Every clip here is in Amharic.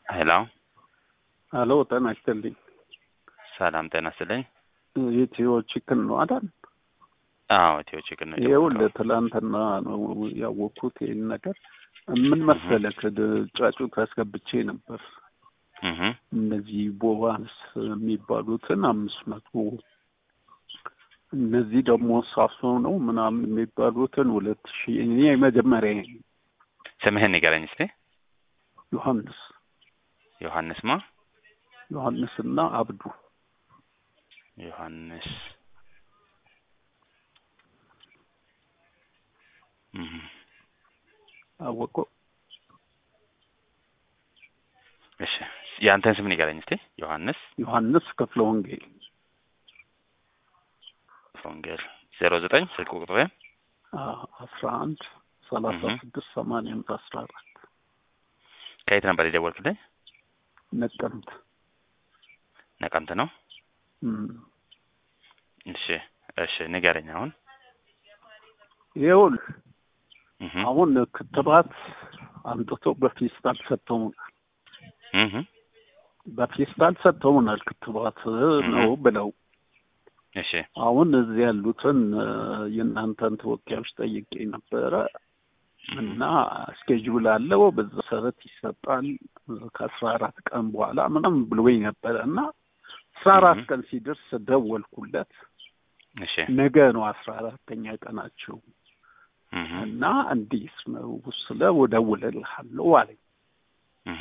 ሄሎ አሎ ጤና ይስጥልኝ። ሰላም ጤና ይስጥልኝ። ኢትዮ ቺክን ነው አይደል? አዎ ኢትዮ ቺክን ነው። ይኸውልህ ትላንትና ነው ያወቅኩት ይህን ነገር። ምን መሰለህ ጫጩት አስገብቼ ነበር እህ እነዚህ ቦቫንስ የሚባሉትን አምስት መቶ እነዚህ ደግሞ ሳሶ ነው ምናምን የሚባሉትን ሁለት ሺህ እኔ የመጀመሪያ ስምህን ንገረኝ እስቲ። ዮሐንስ ዮሐንስ ማ ዮሐንስና አብዱ ዮሐንስ እህ አወቀው እሺ የአንተን ስም ንገረኝ እስቲ። ዮሐንስ ዮሐንስ ክፍለ ወንጌል ወንጌል ዜሮ ዘጠኝ ስልክ ቁጥር አስራ አንድ ሰላሳ እህ። ስድስት ሰማንያ አምስት አስራ አራት ከየት ነበር የደወልክልኝ? ነቀምት ነቀምት ነው። እም። እሺ እሺ ንገረኝ አሁን። ይኸውልህ እህ አሁን ክትባት አምጥተው በፌስታል ሰጥተውናል። እህ በፌስታል ሰጥተውናል ክትባት ነው ብለው እሺ አሁን እዚህ ያሉትን እ፣ የእናንተን ተወካዮች ጠይቄ ነበረ እና ስኬጁል አለው በዛ መሰረት ይሰጣል ከአስራ አራት ቀን በኋላ ምናምን ብሎኝ ነበረ እና አስራ አራት እህ። ቀን ሲደርስ ደወልኩለት። እሺ ነገ ነው አስራ አራተኛ ቀናቸው እህ እና እንዲህ ነው ስለው እደውልልሃለሁ አለኝ። እህ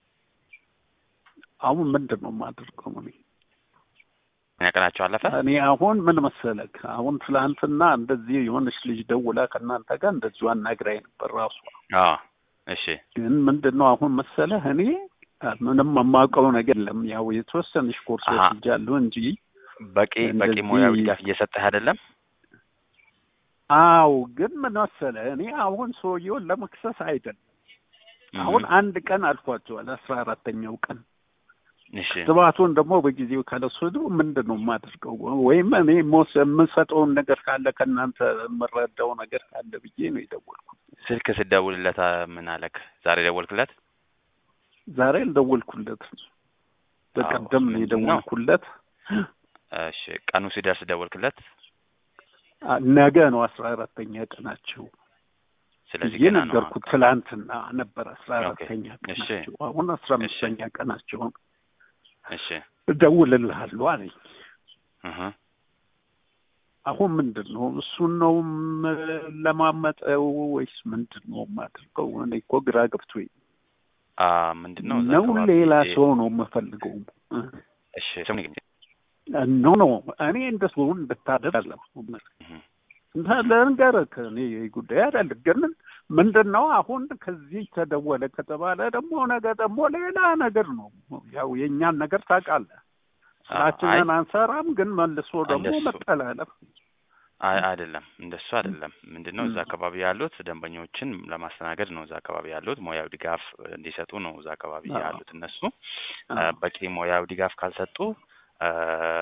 አሁን ምንድን ነው የማደርገው እኔ? ቀናቸው አለፈ። እኔ አሁን ምን መሰለክ፣ አሁን ትላንትና እንደዚህ የሆነች ልጅ ደውላ ከእናንተ ጋር እንደዚሁ አናግራኝ ነበር ራሷ። አዎ እሺ ግን ምንድን ነው አሁን መሰለህ እኔ ምንም የማውቀው ነገር የለም። ያው የተወሰነች ኮርስ አሀ። ወስጃለሁ እንጂ በቂ በቂ እንደዚህ- ሙያዊ ድጋፍ እየሰጠህ አይደለም። አው ግን ምን መሰለህ እኔ አሁን ሰውየውን ለመክሰስ አይደለም። አሁን አንድ ቀን አልፏቸዋል፣ አስራ አራተኛው ቀን እሺ ክትባቱን ደግሞ በጊዜው ካልወሰዱ ምንድን ነው የማደርገው? ወይም እኔ ሞስ የምሰጠውን ነገር ካለ ከእናንተ የምረዳው ነገር ካለ ብዬ ነው የደወልኩት። ስልክ ስደውልለት አ- ምን አለክ? ዛሬ ደወልክለት? ዛሬ አልደወልኩለት፣ በቀደም ነው ምንድን ነው? የደወልኩለት። እሺ ቀኑ ሲደርስ ደወልክለት? አ፣ ነገ ነው አስራ አራተኛ ቀናቸው ስለዚህ ብዬ ገና ነው። ነገርኩት። ትላንትና ነበር አስራ ኦኬ። አራተኛ እሺ። ቀናቸው፣ አሁን አስራ አምስተኛ ቀናቸው እሺ እደውልልሃለሁ አለኝ። እህ አሁን ምንድን ነው እሱን ነው ለማመጠው ወይስ ምንድን ነው የማደርገው? እኔ እኮ ግራ ገብቶኝ አ ምንድን ነው እዛ ነው አካባቢ- ሌላ ሰው ነው የምፈልገው? እሺ ስም ንገረኝ። ኖ ኖ እኔ እንደ ሰው እንድታደር አለ እህ ለንገርህ እኔ ይህ ጉዳይ አይደለም። ግን ምንድን ነው አሁን ከዚህ ተደወለ ከተባለ ደግሞ ነገ ደግሞ ሌላ ነገር ነው። ያው የእኛን ነገር ታውቃለህ፣ ስራችንን አንሰራም፣ ግን መልሶ ደግሞ እንደሱ። መጠላለፍ አይ አይደለም፣ እንደሱ አይደለም። ምንድን ነው እዛ አካባቢ ያሉት ደንበኞችን ለማስተናገድ ነው። እዛ አካባቢ ያሉት ሙያዊ ድጋፍ እንዲሰጡ ነው። እዛ አካባቢ አዎ። ያሉት እነሱ አ፣ በቂ ሙያዊ ድጋፍ ካልሰጡ አ፣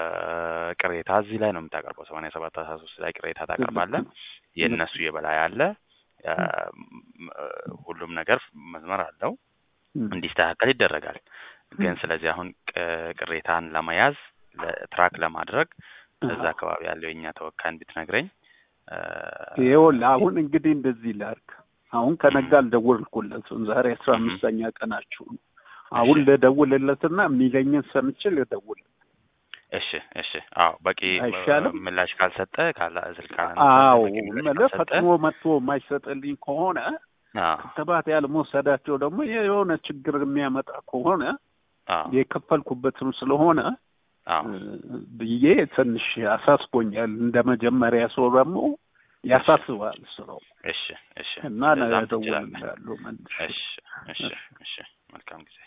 ቅሬታ እዚህ ላይ ነው የምታቀርበው። ሰማንያ ሰባት አስራ ሶስት ላይ ቅሬታ ታቀርባለህ። የእነሱ የበላይ አለ። አ፣ ም፣ ሁሉም ነገር መስመር አለው እንዲስተካከል ይደረጋል። ግን ስለዚህ አሁን ቅ- ቅሬታን ለመያዝ ለትራክ ለማድረግ እዛ አካባቢ ያለው የእኛ ተወካይን ብትነግረኝ አ፣ ይኸውልህ አሁን እንግዲህ እንደዚህ ላድርግ። አሁን ከነጋ አልደወልኩለትም። ዛሬ አስራ አምስተኛ ቀናችሁ ነው። አሁን እሺ። ልደውልለትና የሚለኝን ሰምቼ ልደውል። እሺ እሺ። አዎ በቂ አይሻልም? እ፣ ምላሽ ካልሰጠ ካላ ስልክ ካላነሳ አዎ በቂ ምላሽ ምልህ ካልሰጠ ፈጥኖ መጥቶ የማይሰጥልኝ ከሆነ አዎ ክትባት ያለመውሰዳቸው ደግሞ የሆነ ችግር የሚያመጣ ከሆነ አዎ የከፈልኩበትም ስለሆነ አዎ እ፣ ብዬ ትንሽ አሳስቦኛል። እንደ መጀመሪያ ሰው ደግሞ ያሳስባል ስራው እሺ እሺ እና እንደዛም ትችላለህ። እደውልልሃለሁ መልሼ። እሺ እሺ እሺ መልካም ጊዜ